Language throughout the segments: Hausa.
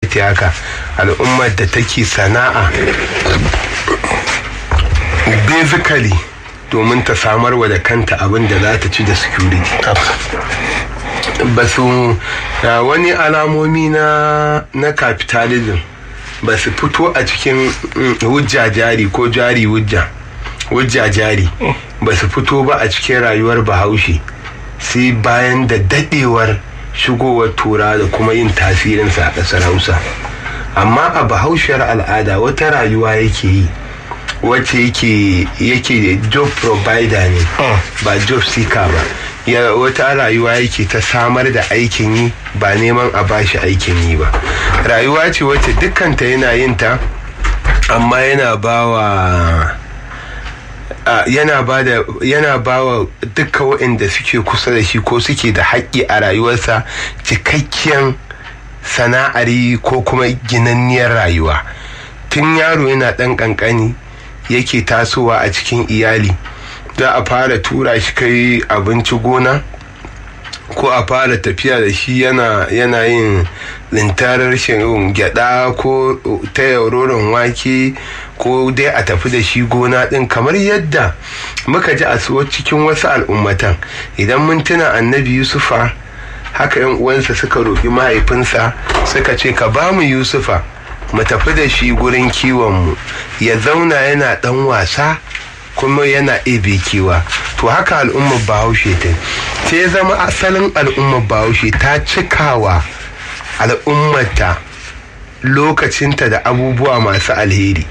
haka al'ummar da take sana'a basically domin ta samar wa da kanta abin da za ta ci da security ba su wani alamomi na na capitalism ba su fito a cikin hujja jari ko jari hujja hujja jari ba su fito ba a cikin rayuwar bahaushe sai bayan da dadewar shigowar tura da kuma yin tasirinsa a ƙasar hausa amma a bahaushiyar al'ada wata rayuwa yake yi wacce yake yake job provider ne ba job seeker ba ya wata rayuwa yake ta samar da aikin yi ba neman a bashi aikin yi ba rayuwa ce wacce dukkanta yana yin ta amma yana bawa yana ba da yana ba wa dukkan waɗanda suke kusa da shi ko suke da haƙƙi a rayuwarsa cikakken sana'ari ko kuma ginanniyar rayuwa tun yaro yana ɗan ƙanƙani yake tasowa a cikin iyali za a fara tura shi kai abinci gona ko a fara tafiya da shi yana yana yin lintarar shin gyada ko ta yauroron wake ko dai a tafi da shi gona din kamar yadda muka ji a cikin wasu al'ummatan idan mun tuna annabi yusufa haka yan uwansa suka roƙi mahaifinsa suka ce ka ba mu yusufa mu tafi da shi gurin kiwonmu ya zauna yana ɗan wasa kuma yana ebe kewa to haka al'ummar bahaushe ta sai zama asalin al'ummar bahaushe ta cikawa al'ummata lokacinta da abubuwa masu alheri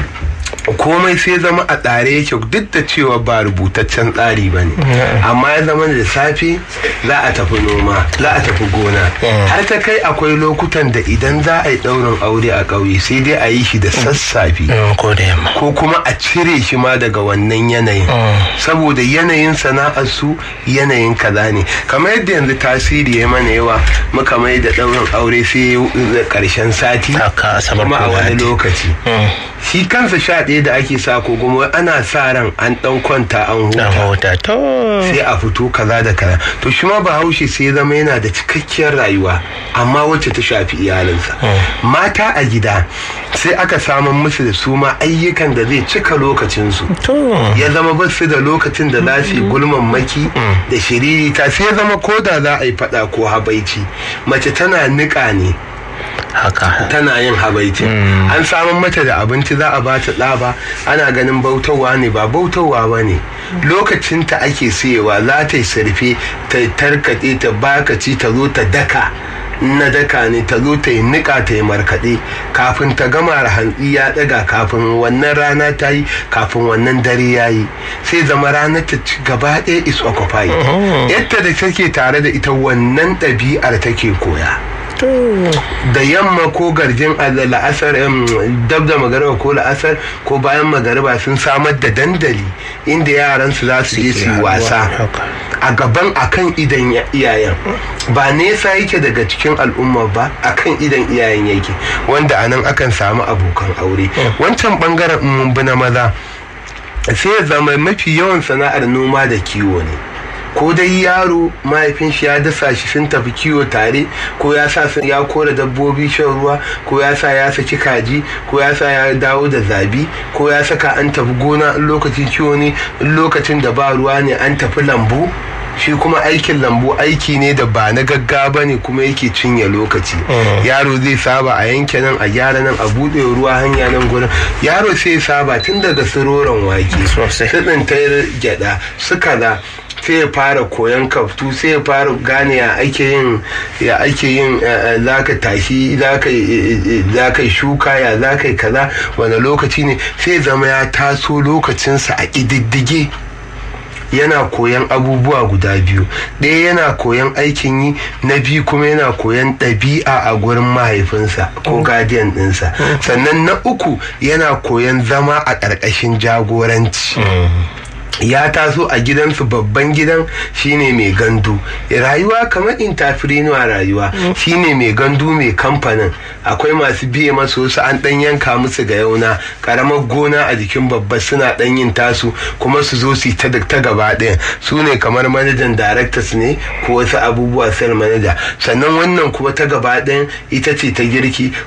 komai sai zama a tsare yake duk da cewa ba rubutaccen tsari ba ne amma ya zama da safe za a tafi noma za a tafi gona har ta kai akwai lokutan da idan za a yi ɗaurin aure a ƙauye sai dai a yi shi da sassafe ko kuma a cire shi ma daga wannan yanayin saboda yanayin sana'ar su yanayin kaza ne kamar yadda yanzu tasiri ya mana yawa muka mai da ɗaurin aure sai ƙarshen sati kuma a wani lokaci shi kansa sha ɗaya da ake sa ko kuma ana sa ran an ɗan kwanta an huta sai a fito kaza da kaza to shi ma bahaushe sai ya zama yana da cikakkiyar rayuwa amma wacce ta shafi iyalinsa mata a gida sai aka samun musu da su ma ayyukan da zai cika lokacinsu ya zama ba su da lokacin da za su yi gulman maki da shiririta sai ya zama ko da za a yi faɗa ko habaici mace tana niƙa ne haka tana yin habaici an samun mata da abinci za a bata ɗaba ana ganin bautawa ne ba bautawa ba ne lokacinta ake siyewa za ta yi sarfe ta tarkaɗe ta bakaci ta zo ta daka na daka ne ta zo ta yi niƙa ta yi markaɗe kafin ta gama hantsi ya ɗaga kafin wannan rana ta yi kafin wannan dare ya yi sai zama ranar ta ci gaba ɗaya is occupied yadda da take tare da ita wannan ɗabi'ar take koya da yamma ko garjin la'asar dab da magariba ko la'asar ko bayan magariba sun samar da dandali inda yaran su za su je su wasa a gaban akan idan iyayen ba nesa yake daga cikin al'umma ba akan idan iyayen yake wanda anan akan samu abokan aure wancan bangaren mun bi na maza sai ya zama mafi yawan sana'ar noma da kiwo ne ko dai yaro mahaifin shi ya dasa shi sun tafi kiwo tare ko ya sa ya kora dabbobi shan ruwa ko ya sa ya saki kaji ko ya sa ya dawo da zabi ko ya saka an tafi gona in lokacin kiwo ne in lokacin da ba ruwa ne an tafi lambu shi kuma aikin lambu aiki ne da ba na gaggawa ne kuma yake cinye lokaci yaro zai saba a yanke nan a gyara nan a buɗe ruwa hanya nan gurin yaro sai saba tun daga siroron wake su tsintar gyada su kaza sai ya fara koyon kaftu sai ya fara gane ya ake yin ya ake yin za ka tashi za ka shuka ya za ka yi kaza wani lokaci ne sai zama ya taso lokacinsa a ƙididdige yana koyan abubuwa guda biyu ɗaya yana koyan aikin yi na biyu kuma yana koyan ɗabi'a a gurin mahaifinsa ko guardian ɗinsa sannan na uku yana koyan zama a ƙarƙashin jagoranci ya taso a gidansu babban gidan shine mai gandu rayuwa kamar intafirinuwa rayuwa shine mai gandu mai kamfanin akwai masu biye masu wasu an dan yanka musu ga yauna karamar gona a jikin babba suna dan yin tasu kuma su zo su ta ta gaba ɗayan su ne kamar manajan directors ne ko wasu abubuwa sel manager sannan wannan kuma ta gaba ɗayan ita ce ta girki